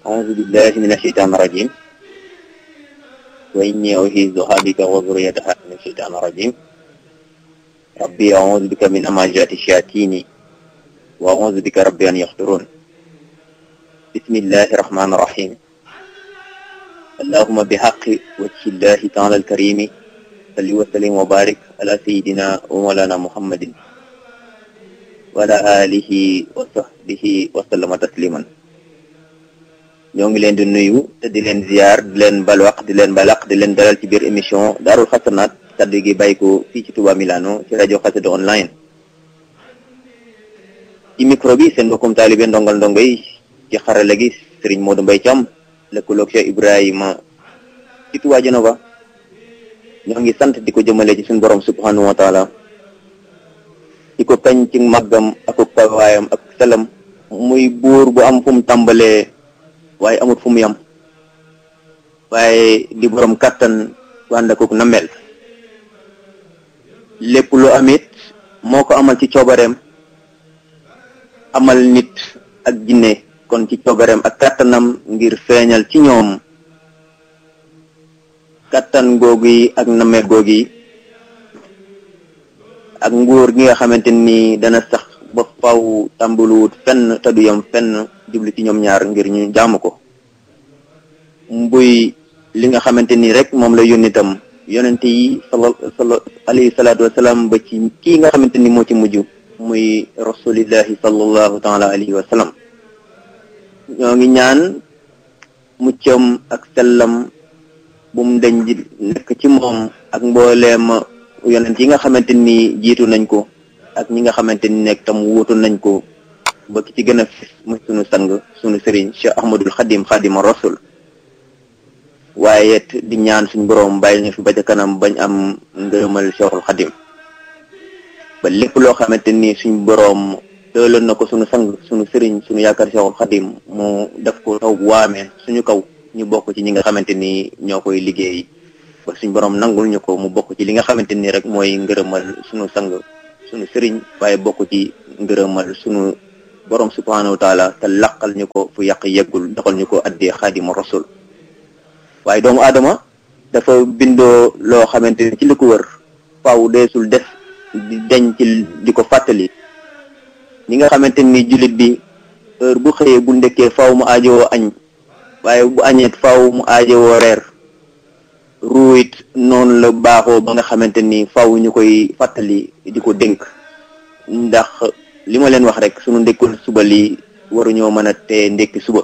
أعوذ بالله من الشيطان الرجيم وإني أعيذها بك وذريتها من الشيطان الرجيم ربي أعوذ بك من أماجات الشياطين وأعوذ بك ربي أن يحضرون بسم الله الرحمن الرحيم اللهم بحق وجه الله تعالى الكريم صل وسلم وبارك على سيدنا ومولانا محمد وعلى آله وصحبه وسلم تسليما ñoo ngi leen di nuyu te di leen ziar di leen balwaq di leen balaq di leen dalal ci biir émission daarul xasanaat kaddu gi bàyyi ko fii ci Touba Milano ci rajo xasida online ci micro bi seen mbokkum taalibe ndongal ndongo yi ci xarala gi Serigne Modou Mbaye Thiam lëkkaloog Cheikh Ibrahima ci Touba Genova ñoo ngi sant di ko jëmale ci suñu borom subhanahu wa taala di ko kañ ci màggam ak kawaayam ak selam muy buur bu am fu mu tàmbalee waaye amut fu mu yam waaye di borom kàttan wànd ak na mel lépp lu amit moo ko amal ci coobareem amal nit ak jinne kon ci coobareem ak kàttanam ngir feeñal ci ñoom kàttan googu yi ak nameel googu yi ak nguur gi nga xamante ni dana sax ba faw tàmbaluwut fenn te du yam fenn jublu ci ñoom ñaar ngir ñu jaamu ko mbuy li nga xamante ni rek moom la yónni itam yonente yi sala sala alayhi salaatu wasalaam ba ci kii nga xamante ni moo ci mujj muy rasulillahi sallallahu taala alayhi wa sallam ñoo ngi ñaan muccam ak sellam bu mu dañ di nekk ci moom ak mbooleem yonent yi nga xamante ni jiitu nañ ko ak ñi nga xamante ni nekk tam wuutu nañ ko ba ki ci gën a fis muy sunu sang sunu sëriñ Cheikh Ahmadul Xadim Xadima Rasul waaye it di ñaan suñ boroom bàyyi ñu fi ba ca kanam bañ am ngërëmal Cheikhul Xadim ba lépp loo xamante ni suñ boroom tëloon na ko sunu sang sunu sëriñ sunu yaakaar Cheikhul Xadim mu def ko taw waamee suñu kaw ñu bokk ci ñi nga xamante ni ñoo koy liggéey ba suñ boroom nangul ñu ko mu bokk ci li nga xamante ni rek mooy ngërëmal sunu sang sunu sëriñ waaye bokk ci ngërëmal sunu borom subhanahu wa taala te laqal ñu ko fu yàq yeggul doxal ñu ko addee xaadima rasul waaye doomu aadama dafa bindoo loo xamante ni ci li ko wër faaw deesul def di deñ ci di ko fàttali ñi nga xamante ni jullit bi heure bu xëyee bu ndekkee faaw mu aajowoo añ waaye bu añeet faaw mu aajowoo reer ruuyit noonu la baaxoo ba nga xamante ni faaw ñu koy fàttali di ko dénk ndax li ma leen wax rek sunu ndékkul suba lii waruñoo mën a tee ndékki suba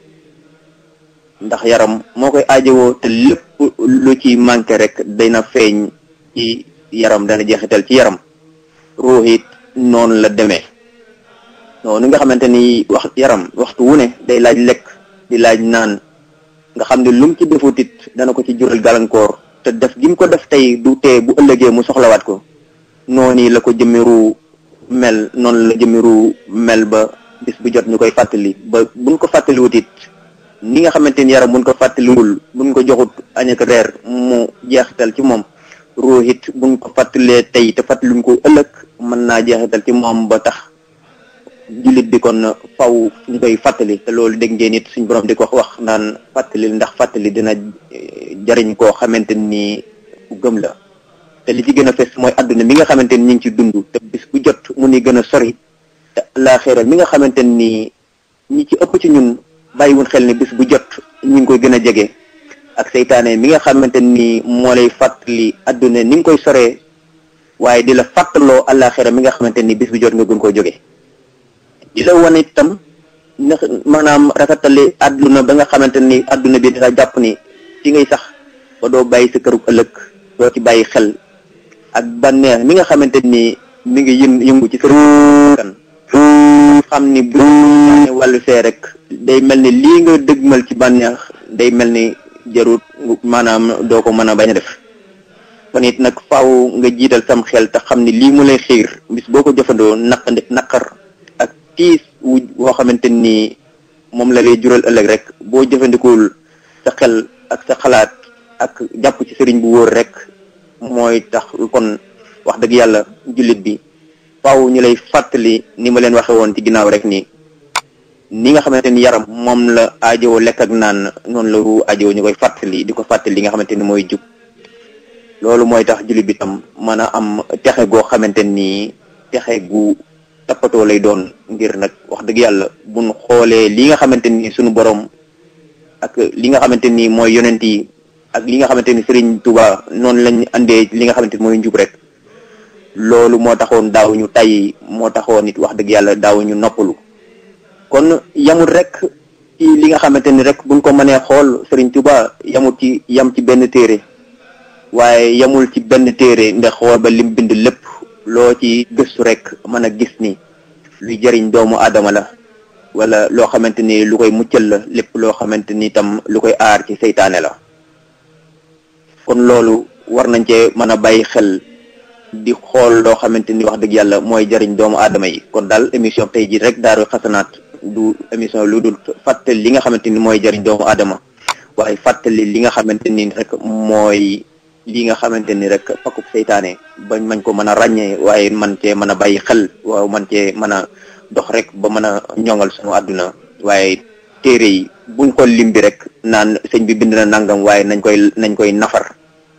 ndax yaram moo koy aajowoo te lépp lu ci manqué rek dana feeñ ci yaram dana jeexital ci yaram ruux it noonu la demee noonu nga xamante ni wax yaram waxtu wu ne day laaj lekk di laaj naan nga xam ne lum ci defut it dana ko ci jural gàllankoor te def gi mu ko def tey du tee bu ëllëgee mu soxlawaat ko noonu la ko jëmmiru mel noonu la jëmmiru mel ba bis bu jot ñu koy fàttali ba buñ ko fàttaliwut it ni nga xamante ni yaram buñ ko fàttaliwul buñ ko joxut añ ak reer mu jeexital ci moom ruux it buñ ko fàttalee tey te fàttaliwuñ ko ëllëg mën naa jeexital ci moom ba tax jullit bi kon faw ñu koy fàttali te loolu dégg ngeen it suñ borom di ko wax naan fàttali ndax fàttali dina jariñ koo xamante ni ku gëm la te li ci gën a fes mooy àdduna mi nga xamante ni ñu ngi ci dund te bis bu jot mu ni gën a sori te laaxiral mi nga xamante ni ñi ci ëpp ci ñun bàyyiwun xel ni bis bu jot ñu ngi koy gën a jege ak seytaane mi nga xamante ni moo lay fàttali àdduna ni nga koy soree waaye di la fàttaloo àllaaxira mi nga xamante ni bis bu jot nga gën koo jóge di la wane itam ndax maanaam rafetali àdduna ba nga xamante ni àdduna bi dina jàpp ni ci ngay sax ba doo bàyyi sa këru ëllëg doo ci bàyyi xel ak bànneex mi nga xamante ni mi ngi yën yëngu ci sa kan xam ni bu wàllu fee rek day mel ni lii nga dëgmal ci bànneex day mel ni jarut maanaam doo ko mën a bañ a def kon it nag faaw nga jiital sam xel te xam ni lii mu lay xiir bis boo ko jëfandoo naq naqar ak tiis wu woo xamante ni moom la lay jural ëllëg rek boo jëfandikuwul sa xel ak sa xalaat ak jàpp ci sëriñ bu wóor rek mooy tax kon wax dëgg yàlla jullit bi faaw ñu lay fàttali ni ma leen waxe woon ci ginnaaw rek nii ni nga xamante ni yaram moom la aajowoo lekk ak naan noonu la ruu aajowoo ñu koy fàttali di ko fàttali li nga xamante ni mooy jub loolu mooy tax jullit bi tam mën a am texe goo xamante ni texe gu tappatoo lay doon ngir nag wax dëgg yàlla buñ xoolee li nga xamante ni suñu borom ak li nga xamante ni mooy yonent yi ak li nga xamante ni Serigne Touba noonu lañ andee li nga xamante ni mooy njub rek loolu moo taxoon daaw ñu tay moo taxoon nit wax dëgg yàlla daaw ñu noppalu kon yamul rek ci li nga xamante ni rek buñ ko mënee xool Serigne Touba yamul ci yam ci benn téere waaye yamul ci benn téere ndax xool ba lim bind lépp loo ci gëstu rek mën a gis ni luy jëriñ doomu aadama la wala loo xamante ni lu koy muccal la lépp loo xamante ni tam lu koy aar ci seytaane la kon loolu war nañ cee mën a bàyyi xel di xool loo xamante ni wax dëgg yàlla mooy jëriñ doomu aadama yi kon daal émission tey ji rek Daaru Xasanaat du émission lu dul fàttali li nga xamante ni mooy jëriñ doomu aadama waaye fàttali li nga xamante ni rek mooy li nga xamante ni rek pakub seytaane bañ mañ ko mën a ràññee waaye man cee mën a bàyyi xel waaw man cee mën a dox rek ba mën a ñoŋal sunu àdduna waaye téere yi buñ xool lim bi rek naan sëñ bi bind na nangam waaye nañ koy nañ koy nafar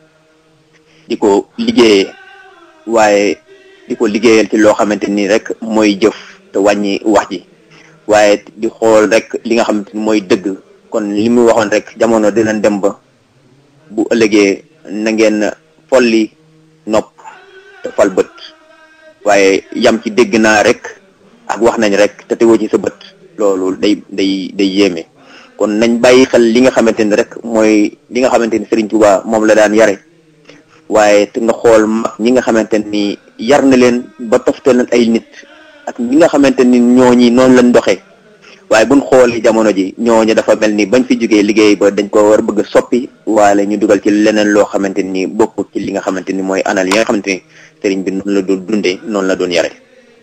di ko liggéeyee waaye di ko liggéeyal ci loo xamante ni rek mooy jëf te wàññi wax ji waaye di xool rek li nga xamante ni mooy dëgg kon li mu waxoon rek jamono dinañ dem ba bu ëllëgee na ngeen folli nopp te fal bët waaye yam ci dégg naa rek ak wax nañ rek te tegoo ci sa bët loolu day day day yéeme kon nañ bàyyi xel li nga xamante ni rek mooy li nga xamante ni Serigne Touba moom la daan yare waaye te nga xool mag ñi nga xamante ni yar na leen ba toftal leen ay nit ak ñi nga xamante ni ñooñi noonu lañ doxee waaye buñ xoolee jamono ji ñooñu dafa mel ni bañ fi jógee liggéey ba dañ ko war bëgg a soppi waale ñu dugal ci leneen loo xamante ni bokkut ci li nga xamante ni mooy anal yi nga xamante ni sëriñ bi noonu la doon dundee noonu la doon yare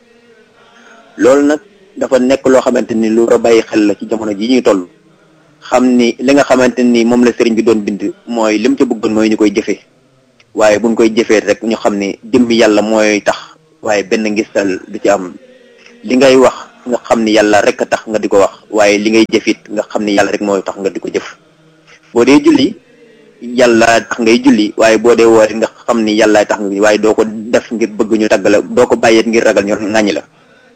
loolu nag dafa nekk loo xamante ni lu war a bàyyi xel la ci jamono ji ñuy toll xam ni li nga xamante ni moom la sëriñ bi doon bind mooy lim ca bëggoon mooy ñu koy jëfee waaye buñ koy jëfee rek ñu xam ni jëmmi yàlla mooy tax waaye benn ngistal du ci am li ngay wax nga xam ni yàlla rek a tax nga di ko wax waaye li ngay jëfit nga xam ni yàlla rek mooy tax nga di ko jëf boo dee julli yàlla tax ngay julli waaye boo dee woori nga xam ni yàlla tax nga waaye doo ko def ngir bëgg ñu tagg la doo ko bàyyeet ngir ragal ñu ŋàññi la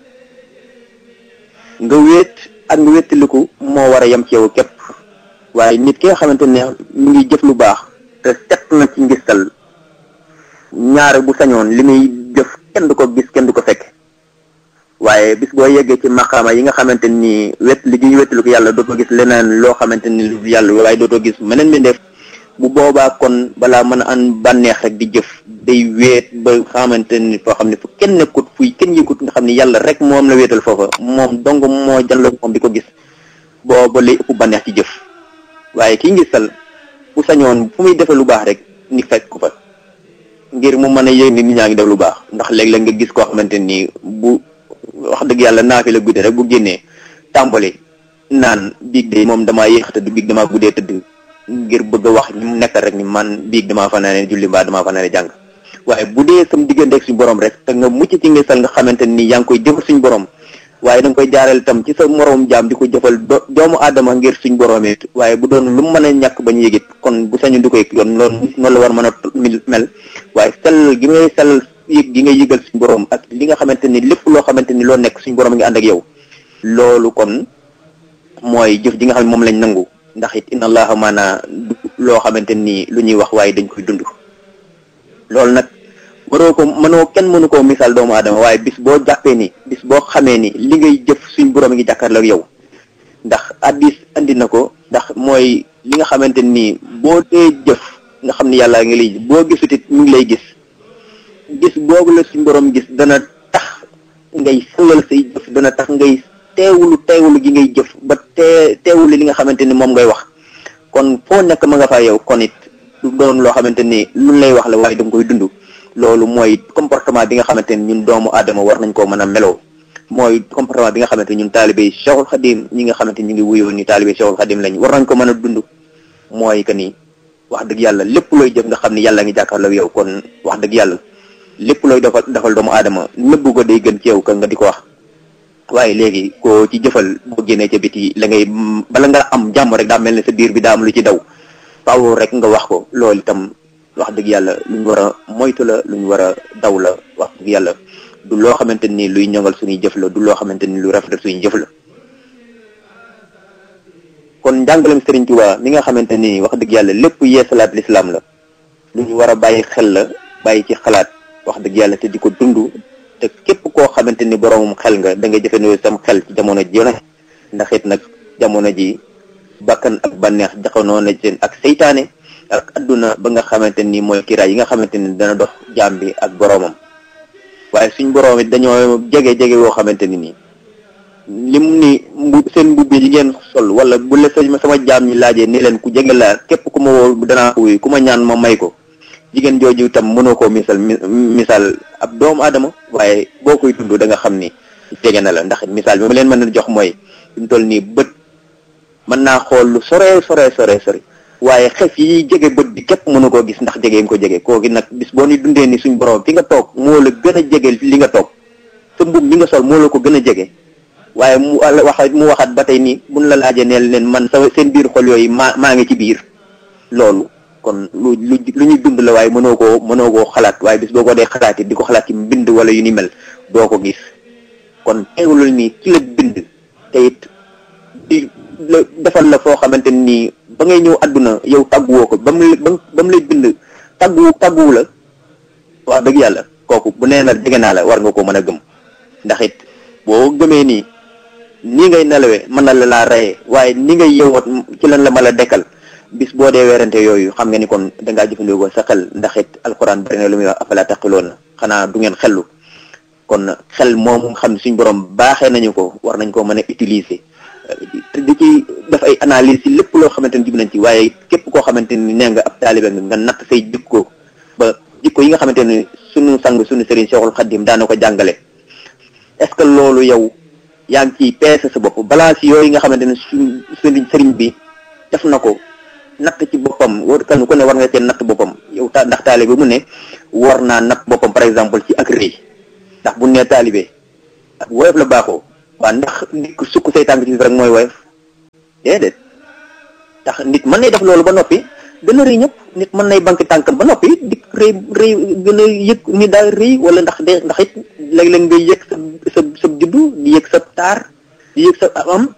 nga wéet ak nga wéttaliku moo war a yem ci yow képp waaye nit ki nga xamante ne mi ngi jëf lu baax te set na ci ngistal ñaare bu sañoon li muy jëf kenn du ko gis kenn du ko fekk waaye bis boo yeggee ci maqaama yi nga xamante ni wet li ñuy wetlu ko yàlla dootoo gis leneen loo xamante ni lu yàlla waaye dootoo gis meneen mbindeef bu boobaa kon balaa mën a an bànneex rek di jëf day weet ba xamante ni foo xam ne fu kenn nekkut fuy kenn yëgut nga xam ne yàlla rek moom la wéetal foofa moom dong moo janloo moom di ko gis booba lay ëpp bànneex ci jëf waaye kii ngisal bu sañoon fu muy defee lu baax rek ni fekk ko fa ngir mu mën a yëg ni nit ñaa ngi def lu baax ndax léeg-léeg nga gis koo xamante ni bu wax dëgg yàlla naa fi la gudde rek bu génnee tàmbali naan biig de moom damaa yéex a tëdd biig damaa guddee tëdd ngir bëgg a wax ñi mu nekkal rek ni man biig damaa fanaane julli mbaa damaa fanaane jàng waaye bu dee sam diggante ak suñu borom rek te nga mucc ci ngisal nga xamante ni yaa ngi koy jëfal suñu borom waaye da nga koy jaareel tam ci sa moroom jaam di ko jëfal doomu aadama ngir suñ borom it waaye bu doon lu mu mën a ñàkk bañ yëgit kon bu sañu di koy yoon loolu noonu la war mën a mel waaye sell gi ngay sell yëg gi ngay yëgal suñ borom ak li nga xamante ni lépp loo xamante ni loo nekk suñ borom ngi ànd ak yow loolu kon mooy jëf ji nga xam ne moom lañ nangu ndax it inna allaha maana du loo xamante ni lu ñuy wax waaye dañ koy dund loolu nag mënoo ko mënoo kenn mënu koo misaal doomu aadama waaye bis boo jàppee ni bis boo xamee ni li ngay jëf suñ borom ngi jàkkaarloo ak yow ndax addis andi na ko ndax mooy li nga xamante ni boo dee jëf nga xam ni yàlla ngi lay boo gisut it mu ngi lay gis gis boobu la suñ borom gis dana tax ngay sellal say jëf dana tax ngay teewulu teewulu gi ngay jëf ba tee teewulu li nga xamante ni moom ngay wax kon foo nekk ma nga fa yow kon it du doon loo xamante ni lu lay wax la waaye danga koy dund loolu mooy comportement bi nga xamante ni ñun doomu aadama war nañ koo mën a meloo mooy comportement bi nga xamante ni ñun taalibe yi Cheikhul Khadim ñi nga xamante ni ñu ngi wuyoo ni taalibe Cheikhul Khadim lañ war nañ ko mën a dund mooy que ni wax dëgg yàlla lépp looy jëf nga xam ni yàlla ngi jàkkaarloo yow kon wax dëgg yàlla lépp looy defal defal doomu aadama nëbbu ko day gën ci yow ka nga di ko wax waaye léegi koo ci jëfal boo génnee ca biti la ngay bala nga am jàmm rek daa mel ne sa biir bi daa am lu ci daw faaw rek nga wax ko loolu itam wax dëgg yàlla lu ñu war a moytu la lu ñu war a daw la wax dëgg yàlla du loo xamante ni luy ñongal suñuy jëf la du loo xamante ni lu rafet suñuy jëf la kon njàngalem Serigne Touba mi nga xamante ni wax dëgg yàlla lépp yeesalaat lislaam la lu ñu war a bàyyi xel la bàyyi ci xalaat wax dëgg yàlla te di ko dund te képp koo xamante ni boroomum xel nga da nga jëfandikoo sam xel ci jamono ji ne ndax it nag jamono ji bakkan ak bànneex jaxanoo na seen ak seytaane ak adduna ba nga xamante ni mooy kiraay yi nga xamante ni dana dox jaam bi ak boroomam waaye suñ boroom it dañoo jege jege woo xamante ni nii lim ni mbu seen mbubb yi ngeen sol wala bu la sama jaam ñi laajee ni leen ku jege laa képp ku ma woo danaa ko wuyu ku ma ñaan ma may ko jigéen jooju itam mënoo koo misal misaal ab doomu aadama waaye boo koy dund da nga xam ni jege na la ndax misaal bi ma leen mën a jox mooy fi mu toll nii bët mën naa xool lu sore sore sore sore waaye xef yi jege bët bi képp mënu koo gis ndax jege nga ko jege kooki nag bis boo ni dundee ni suñ borom fi nga toog moo la gën a jege li nga toog sa mbub mi nga sol moo la ko gën a jege waaye mu wax mu waxaat ba tey nii buñ la laajee neel leen man sa seen biir xol yooyu maa maa ngi ci biir loolu kon lu lu lu ñuy dund la waaye mënoo koo mënoo koo xalaat waaye bis boo ko dee xalaat it di ko xalaat ci mbind wala yu ni mel doo ko gis kon teewul nii ci la bind te it di la defal la foo xamante nii ba ngay ñëw àdduna yow tàgguwoo ko ba mu ba mu lay bind tàggu tàgguwu la wax dëgg yàlla kooku bu nee na jege naa la war nga ko mën a gëm ndax it boo gëmee nii nii ngay nelawee mën na la laa reyee waaye ni ngay yeewoot ci lan la ma la dekkal bis boo dee weerante yooyu xam nga ni kon dangaa jëfandikoo sa xel ndax it alxuraan bari na lu muy wax afala taqiloon na xanaa du ngeen xellu kon xel moom xam suñ borom baaxee nañu ko war nañ ko mën a utiliser di ci def ay analyse ci lépp loo xamante ni jub nañ ci waaye képp koo xamante ni nee nga ab taalibe nga natt say jikko ba jikko yi nga xamante ni sunu sang sunu sëriñ Cheikhul Khadim daana ko jàngale est-ce que loolu yow yaa ngi ciy peese sa bopp balance yooyu nga xamante ne suñ sëriñ sëriñ bi def na ko natt ci boppam war kan ku ne war nga cee natt boppam yow ta ndax taalibe mu ne war naa natt boppam par exemple ci ak rëy ndax bu nee taalibe ak woyof la baaxoo waa ndax nit ku sukk say tànk ci rek mooy woyof déedéet ndax nit mën nay def loolu ba noppi gën a rëy ñëpp nit mën nay banque tànkam ba noppi di rëy rëy gën a yëg ni daal rëy wala ndax de ndax it léeg-léeg ngay yëg sa sa sa juddu di yëg sa taar di yëg sa am